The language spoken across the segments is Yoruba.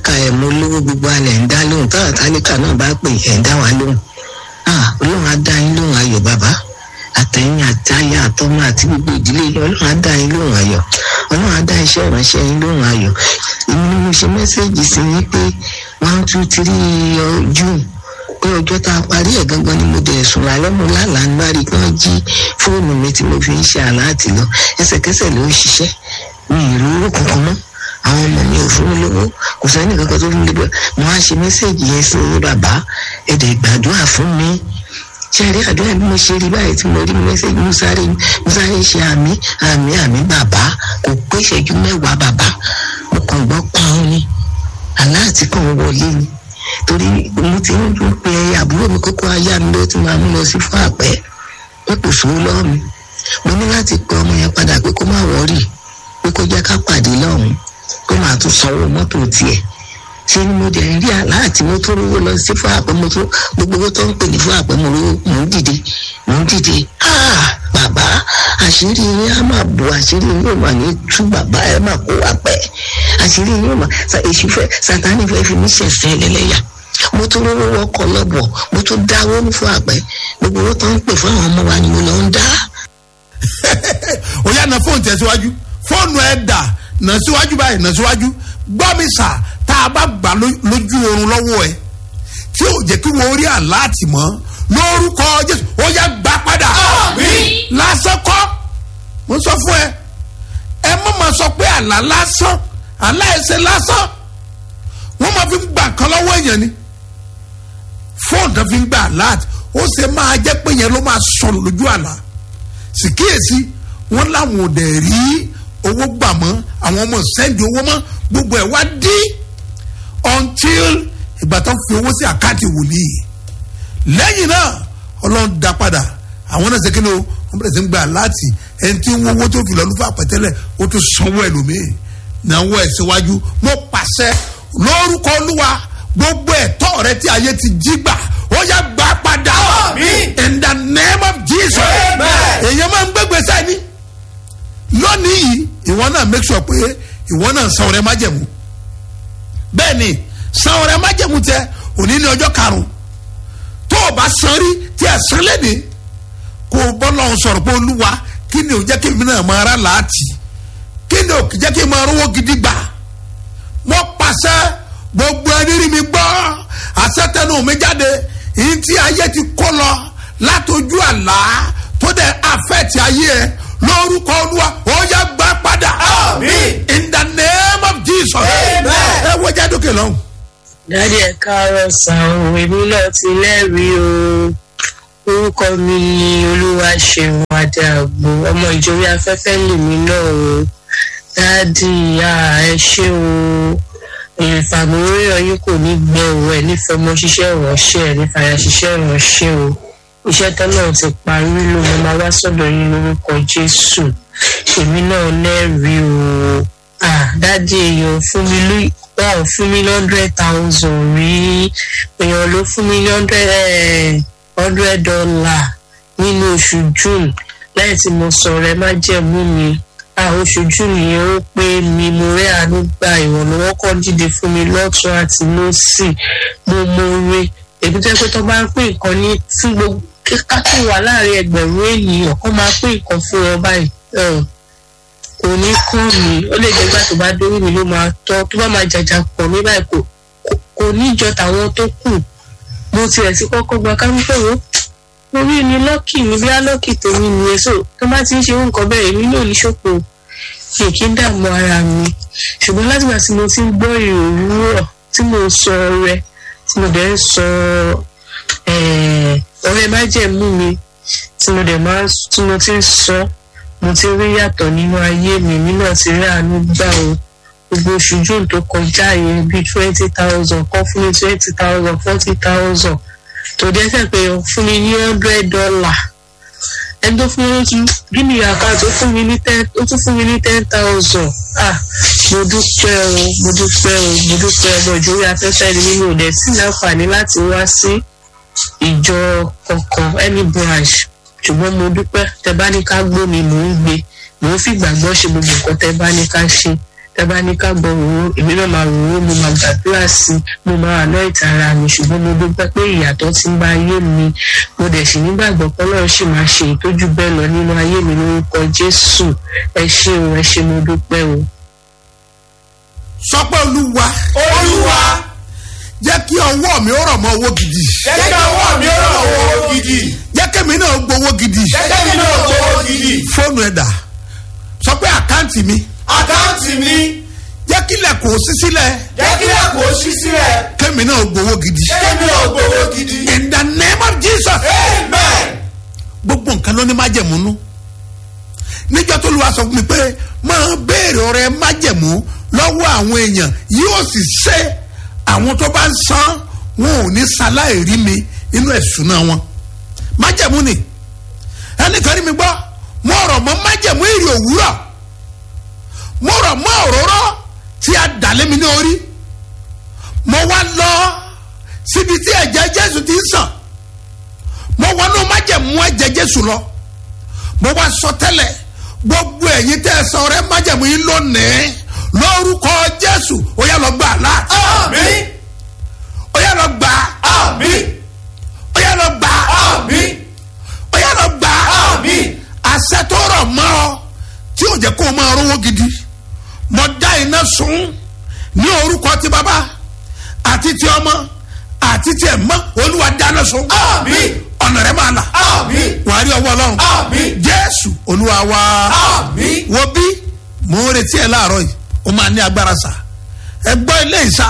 tálákà ẹ̀ mú lówó gbogbo alẹ̀ ń dá lóhùn táwọn tálíkà náà bá pè ẹ̀ ń dá wa lóhùn ah ọlọ́run á dá yín lóhùn ayọ̀ bàbá àtẹ̀yìn àtayà àtọmọ àti gbogbo ìdílé yín ọlọ́run á dá yín lóhùn ayọ̀ ọlọ́run á dá iṣẹ́ ìránṣẹ́ yín lóhùn ayọ̀ èmi ni mo ṣe mẹ́sẹ̀gì sí yín pé one two three june pé ọjọ́ tá a parí ẹ̀ gangan ni mo dẹ̀ sùn lálẹ́ mo lálàá ń bá rí i kí wọ́n jí fóònù mi tí mo fi ń ṣe àláàtì lọ ẹsẹ̀kẹsẹ̀ ló ń ṣiṣẹ́ mi ì rí owó kankan mọ́ àwọn ọmọ mi ò fún mi lówó kò sẹ́ni kankan tó fún mi lówó mo á ṣe mẹ́sẹ̀gì yẹn sí yín bàbá ẹ̀dẹ̀ gbàdúrà fún mi ṣe rí àdúrà bí mo ṣe rí báyìí tí mo rí mẹ́sẹ̀gì mo sáré mo sáré ṣe àmì àmì àmì bàbá kò pé ìṣẹ́jú mẹ́wàá bàbá mo kàn gbọ́ pọ́n ni aláàtì kan wọlé ni torí mo ti ń dún pé àbúrò mi kókó ayá mi ló ti máa mú lọ sí fún àpẹ pé kò sówó lọ́wọ́ mi mo ní láti pe ọmọ yẹn padà pé kó má wọ́ọ̀rì pé kó jẹ́ ká pàdé lọ́hùn pé màá tún sanwó mọ́tò tiẹ̀ ṣé ni mo dẹ̀ rí aláàtì mo tó rówó lọ sí fún àpẹ mo tó gbogbo owó tó ń pè ní fún àpẹ mo rówó mò ń dìde mò ń dìde ah bàbá àṣírí yín á máa bò àṣírí yín ò mà ní tú bàbá ẹ má kó wá pẹ́ àṣírí yín ò mà èṣù fẹ́ sátánì fẹ́ fi mí ṣẹ̀fẹ́ lẹ́lẹ́yà mo tún rówó wọkọ̀ lọ́bọ̀ mo tún dáwó ní fún àpẹ gbogbo owó tó ń pè fún àwọn ọmọ wa ni mo lọ ń dá. ó yá na fóònù tẹ̀síwájú fóònù ẹ̀ dà nà síwájú báyìí nà síwájú gbọ́ mi sà tá a bá gbà lójú oorun lọ́wọ́ ẹ̀ tí ò jẹ́ kí wọ́n rí àláàtì mọ́ lórúkọ jésù ó yá gbà padà. lásán kọ́ mo sọ fún ẹ ẹ mọ̀ máa sọ pé àlá lásán àlá ẹsẹ̀ lásán wọ́n máa fi ń gbà kan lọ́wọ́ èèyàn ni fóònù tó fi ń gbà láti ó ṣe máa jẹ́ pé yẹn ló máa sọnù lójú àlá sì kíyèsí wọ́n láwọn ò dẹ̀ rí owó gbà mọ́ àwọn ọmọ sẹ́ndì owó mọ́ gbogbo ẹ̀ wá dí until ìgbà tó fi owó sí àkáǹtì wòlíì lẹ́yìn náà ọlọ́run dá padà àwọn náà ṣe kí ni o wọ́n bẹ̀rẹ̀ sí ń gbà láti ẹni tí ń wo owó tó fi lọ́ọ́ lùfà pẹ̀tẹ́lẹ̀ ó tún sanwó ẹlòmíì náwó ẹ̀ síwájú mo pàṣẹ lórúkọ olúwa gbogbo ẹ̀tọ́ rẹ tí ayé ti jí gbà ó yá gbà padà in the name of jesus èèyàn máa ń gbégbé sẹ́ni lónìí yìí ìwọ náà make sure pé ìwọ náà san ọrẹ májẹ̀mú bẹ́ẹ̀ ni san ọrẹ májẹ̀mú tẹ òní ní ọjọ́ karùn-ún tó o bá san rí tí ẹ san lẹ́ni kó o bọ́ lọ́hùn sọ̀rọ̀ pé olúwa kí ni ò jẹ́ kí èmi náà máa rà láàtì kí ni ò jẹ́ kí n máa rówó gidi gbà mo pàṣẹ gbogbo ẹni rí mi gbọ́ àṣetẹnu mi jáde èyí tí ayé ti kó lọ látọjú àlá tó dẹ̀ àfẹ́tì ayé ẹ lórúkọ olúwa ó yá gbà padà in the name of jesus ẹ wọ́n jáde òkè lọ́hùn. dádì ẹ káàárọ̀ sàn òwe mi náà ti lẹ́rìí o orúkọ mi ni olúwa ṣeun adàgbò ọmọ ìjòyè afẹ́fẹ́ lèmi náà o dádì ẹ ṣé o ìfàmúròyìn yín kò ní gbẹ òun ẹ nífẹ̀ẹ́ ọmọ ṣiṣẹ́ ìránṣẹ́ ẹ nífàyà ṣiṣẹ́ ìránṣẹ́ o iṣẹ́ tán náà ti parí ló mo máa wá sọ́dọ̀ yín lórúkọ jésù èmi náà lẹ́rìí o dádì èèyàn fún mi lóyún wọn ò fún mi ní hundred thousand rí èèyàn ló fún mi ní hundred dollar nínú oṣù june lẹ́yìn tí mo sọ̀rọ̀ ẹ má jẹ̀mú mi oṣù june yẹn ó pé mi mo rẹ́ àánú gba ìrànlọ́wọ́ kan dìde fún mi lọ́tún àti lọ́sì mo mo re èmi tó yẹ pé tó bá ń pín nǹkan ní fún gbogbo kákì wà láàrin ẹgbẹ̀rún ènìyàn kó máa pín nǹkan fún wọn báyìí kò ní kọ́ mi ó lè jẹ́gbà tó bá dórí mi ló máa tọ́ tó bá máa jàjà pọ̀ mí báyìí kò kò ní ìjọ tàwọn tó kù mo tiẹ̀ ti kọ́kọ́ gba kámúpẹ̀ wo orí ni lọ́kì mi bí lọ́kì tèmi nìyẹn so tó bá ti ń ṣe nǹkan bẹ́ẹ̀ èmi náà ní ṣòfò kì í kí ń dààmú ara mi ṣùgbọ́n látìgbà tí mo ti ń gbọ́ ìròwúrọ̀ tí mo sọ ọrẹ tí mo dẹ̀ ń sọ ọrẹ májẹ̀mú mi tí mo dẹ̀ máa tí mo ti ń sọ mo ti rí yàtọ̀ nínú ayé mi mi náà ti rí àánú gbà o gbogbo oṣù june tó kọjá yẹn bíi twenty thousand kan fún mi twenty thousand forty thousand tó dé fẹ́ pé fún mi ní hundred dollar ẹni tó fún mi lójú gíní àkáǹtì ó fún mi ní ten ó tún fún mi ní ten thousand ah mo dúpẹ́ o mo dúpẹ́ o mo dúpẹ́ ọmọ ìjòyè afẹ́fẹ́ ni nínú òde sí láǹfààní láti wá sí ìjọ kankan any branch ṣùgbọ́n mo dúpẹ́ tẹ bá ní ká gbó mi mò ń gbé mò ń fìgbàgbọ́ ṣe gbogbo nǹkan tẹ bá ní ká ṣe tábà ní ká gbọ́ òwò èmi náà máa rò ó mo máa gbàdúrà sí i mo máa àná ìtara mi ṣùgbọ́n mo dúpẹ́ pé ìyàtọ̀ ti ń bá ayé mi mo dẹ̀ sì nígbàgbọ́ pé ọlọ́run sì máa ṣe ìtọ́jú bẹ́ẹ̀ lọ nínú ayé mi lórúkọ jésù ẹ ṣé o ẹ ṣé mo dúpẹ́ o. sọ pé olúwa olúwa jẹ́ kí ọwọ́ mi ó rọ̀ mọ́ owó gidi jẹ́ kí ọwọ́ mi ó rọ̀ owó gidi jẹ́ kémi náà gbowó gidi jẹ́ kí mi náà gbowó gidi fóònù ẹ̀dà sọ pé àkáǹtì mi àkáǹtì mi jẹ́ kílẹ̀ kò sí sílẹ̀ jẹ́ kí ẹ̀kọ́ ṣí sílẹ̀ kémi náà gbowó gidi jẹ́ kí mi náà gbowó gidi in the name of jesus amen gbogbo nǹkan ló ní májẹ̀múnú níjọ́ tó lu aṣọ fún mi pé máa béèrè ọ̀rẹ́ májẹ̀mú lọ́wọ́ àwọn èèyàn yóò sì ṣe àwọn tó bá ń san wọn ò ní ṣaláì rí mi inú ẹ̀sùn náà wọn májẹ̀mú ni ẹnìkan rí mi gbọ́ mo rọ̀ mọ́ májẹ̀mú èrè òwúrọ̀ mo rọ̀ mọ́ òróró tí a dà lé mi ní orí mo wá lọ síbi tí ẹ̀jẹ̀ jésù ti ń sàn mo wọnú májẹ̀mú ẹ̀jẹ̀ jésù lọ mo wá sọ tẹ́lẹ̀ gbogbo ẹ̀yin tẹ́ ẹ sọ rẹ májẹ̀mú yín lónìí lórúkọ jésù ó yá lọ gbà lá àmín ó yá lọ gbà àmín ó yá lọ gbà àmín ó yá lọ gbà àmín àṣẹ tó rọ̀ mọ́ ọ tí ò jẹ́ kó o máa rówó gidi mo dá iná sun ní orúkọ ti bàbá àti ti ọmọ àti ti ẹ̀mọ́ olúwa dáná sun àmín ọ̀nà rẹ̀ máa là àmín wàá rí ọwọ́ ọlọ́run àmín jésù olúwa wa àmín wo bí mò ń retí ẹ láàárọ̀ yìí ó máa ní agbára sá ẹ gbọ́ ilé ìsà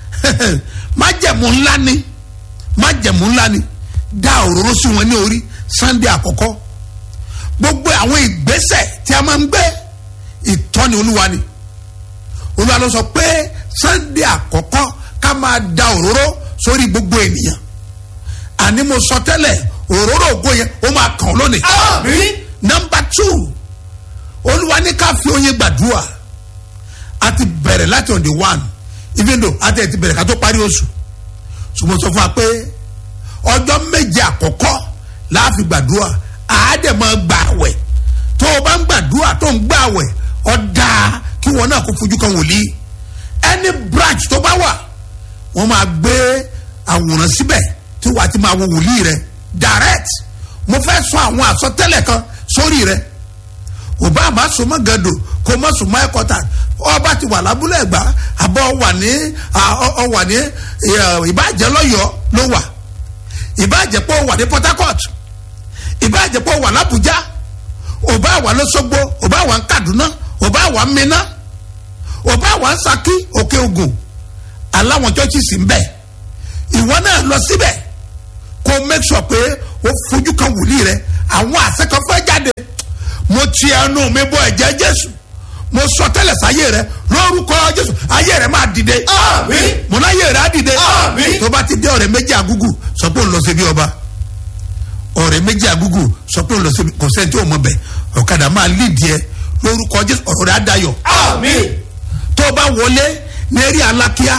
májẹ̀mú ńlá ni májẹ̀mú ńlá ni dá òróró sí wọn ní orí sunday àkọ́kọ́ gbogbo àwọn ìgbésẹ̀ tí a máa ń gbé ìtọ́ni olúwa ni olúwa ló sọ pé sunday àkọ́kọ́ ká máa da òróró sórí gbogbo ènìyàn àní mo sọ tẹ́lẹ̀ òróró ògo yẹn ó máa kàn ọ́ lónìí àmín nọmba two olúwa ní ká fi oyin gbàdúrà a ti bẹ̀rẹ̀ láti on the one even though a ti ti bẹ̀rẹ̀ ká tó parí oṣù ṣùgbọ́n sọ fún wa pé ọjọ́ méje àkọ́kọ́ láàfin gbàdúrà àádẹ́ máa gbà àwẹ̀ tó o bá ń gbàdúrà tó ń gbà àwẹ̀ ọ̀dà kí wọn náà kó fojú kan wòlíì any branch tó bá wà wọ́n máa gbé àwòrán síbẹ̀ tí wàá ti máa wo wòlíì rẹ direct mo fẹ́ sọ àwọn àsọtẹ́lẹ̀ kan sórí rẹ kò bá àmà sọmọ gàdò kò mọ sọmọ ẹkọta ọba ti wà lábúlé ẹgbà àbọ wà ní ọ wà ní ìbàjẹ́ lọ́yọ̀ọ́ ló wà ìbàjẹ́ pọ̀ wà ní port harcourt ìbàjẹ́ pọ̀ wà lábújá ọba wà lọ́sọ́gbó ọba wà ní kaduna ọba wà ní minna ọba wà ní saki òkè ogun aláwọn chọ́ọ̀chì sì ń bẹ̀ ìwọ náà lọ síbẹ̀ kó make sure pé ó fojú kan wòlíì rẹ àwọn àṣẹ kan fẹ́ jáde mo ti ẹnu mi bọ ẹ̀jẹ̀ jésù mo sọ tẹ́lẹ̀ sáyé rẹ lórúkọ jésù ayé rẹ máa dìde àmín mo láyé rẹ á dìde Àmín. tó bá ti dé ọ̀rẹ́ méjì àgúgù sọ pé òun lọ sí bí ọba ọ̀rẹ́ méjì àgúgù sọ pé òun lọ sí kò sẹ́ni tí ò mọ bẹ̀ ọ̀kadà máa lídìí ẹ lórúkọ jésù ọ̀rọ̀ rẹ á dayọ̀ àmín tó bá wọlé ní eré alákíá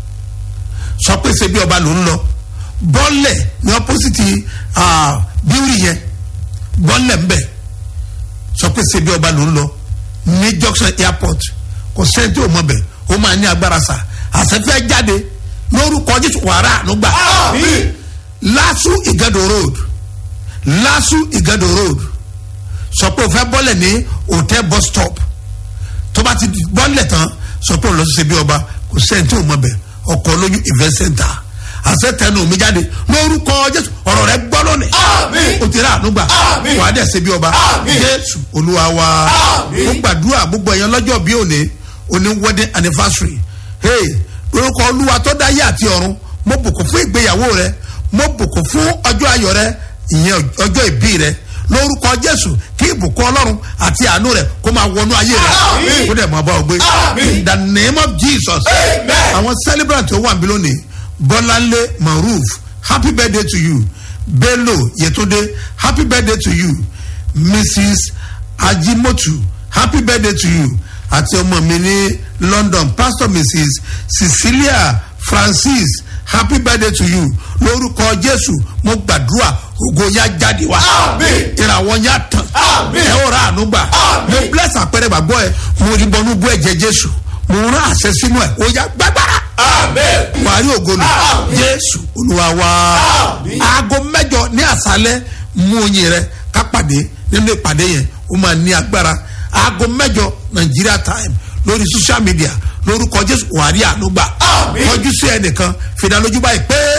sọ pé ṣe bí ọba ló ń lọ bọ́ọ̀lẹ̀ ní ọ́pọ́sìtì bíúrì yẹn bọ́ọ̀lẹ̀ ńbẹ̀ sọ pé ṣe bí ọba ló ń lọ ní junction airport kò sẹ́ni tí ò mọ̀ bẹ̀ ó máa ní agbára sa àṣẹfẹ́ jáde lórúkọ jésù wàrà ànúgbà àmín lásù ìgàdò road lásù ìgàdò road sọ pé o fẹ́ bọ́ọ̀lẹ̀ ní hotel bus stop tó bá ti bọ́ọ̀lẹ̀ tán sọ pé o lọ sí ṣe bí ọba kò sẹ́ni tí ò mọ̀ bẹ̀ ọkọ̀ olóyún event center àṣẹ tẹnu mi jáde lórúkọ jésù ọ̀rọ̀ rẹ gbọ́ lónìí Àmín. o ti rà ànúgbà Àmín. wàá dẹ̀ ṣe bí ọba Àmín. jésù olúwa wa Àmín. ó gbàdúrà gbogbo ẹ̀yàn lọ́jọ́ bí òní òní wedding anniversary hey lórúkọ olúwa tó dáyé àti ọ̀run mo bùkún fún ìgbéyàwó rẹ mo bùkún fún ọjọ́ ayọ̀ rẹ ìyẹn ọjọ́ ìbí rẹ lórúkọ jésù kí ìbùkún ọlọ́run àti àánú rẹ kó máa wọnú ayé rẹ Àmín. kó dẹ̀ máa bá ọ gbé Àmín. in the name of jesus Amen. àwọn celebrant tó wà níbí lónìí bọ́láńlé maruf happy birthday to you bello yetunde happy birthday to you mrs ajimotu happy birthday to you àti ọmọ mi ní london pastor mrs cecilia francis happy birthday to you lórúkọ jésù mo gbàdúrà ògo ya jáde wá Àmín. ìràwọ̀ ya tàn Àmín. ẹ ó ra àánú gbà Àmín. mo bless àpẹẹrẹ gbàgbọ́ ẹ mo rí bọnú bú ẹ̀jẹ̀ jésù mo rán àṣẹ sínú ẹ̀ ó yá gbàgbára Amen. wàá rí ògo lò Àmín. jésù olúwa wa Àmín. aago mẹ́jọ ní àṣálẹ́ mú oyin rẹ ká pàdé nínú ìpàdé yẹn ó máa ní agbára aago mẹ́jọ nigeria time lórí social media lórúkọ jésù wàá rí àánú gbà Àmín. kọjú sí ẹnìkan fìdá lójú báyìí pé.